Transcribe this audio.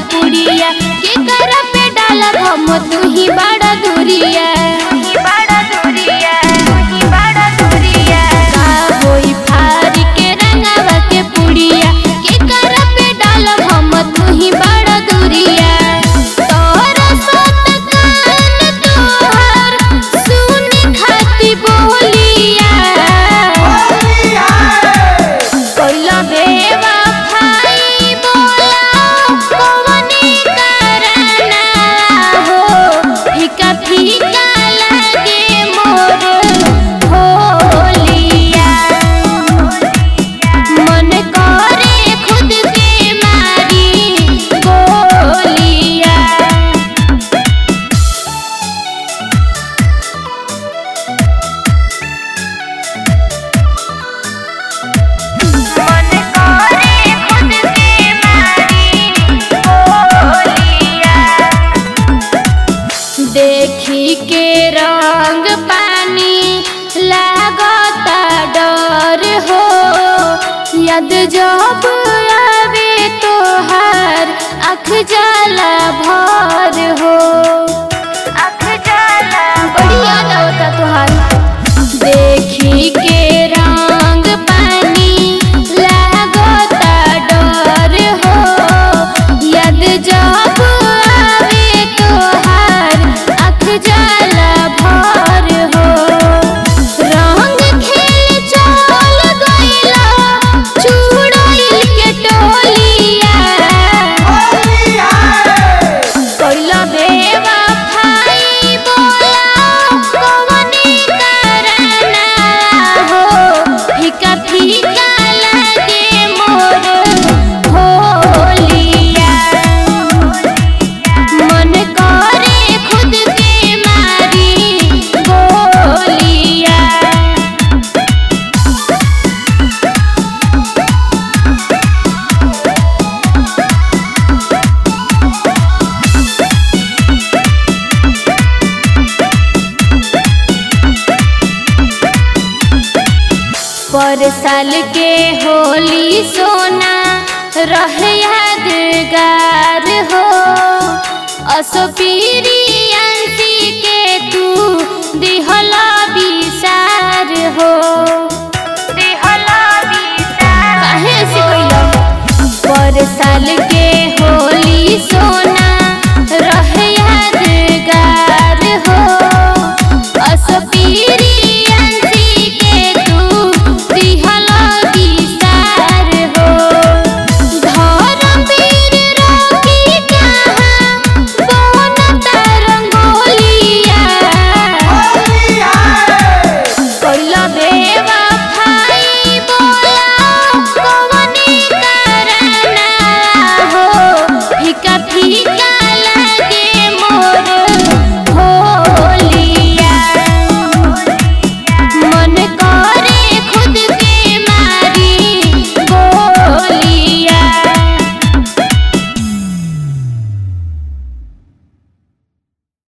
पुड़िया के कर पे डालब हम तू ही बड़ा दूरिया का होई फारी के रंगावा के पुड़िया के कर पे डालब हम तू ही बड़ा दूरिया तोरा सत कान तोहर सुन खाती बोलिया कोइला बेवा भाई बोला कवनी करना हो फीका फीका लगे मोर होलिया मन करे खुद के मारी गोलिया मन करे खुद के मारी बोलिया देखी के रंग पानी लागता डर हो यद जब आवे तोहार अख जाला भर हो अख जाला बढ़िया होता तोहार देखी के रंग पानी लागता डर हो यद जब आवे तोहार अख जाला भर हो रंग खेल चल गइला चुड़ैल के टोलिया कोइला बेवा भाई बोला कवनी करना हो फीका फीका लगे मोर होलिया मन करे खुद के मारी गोलिया पर साल के होली सोना रह यादगार हो असपीरी अंशी के तू दिहला विसार हो दिहला विसार काहे से कइला पर साल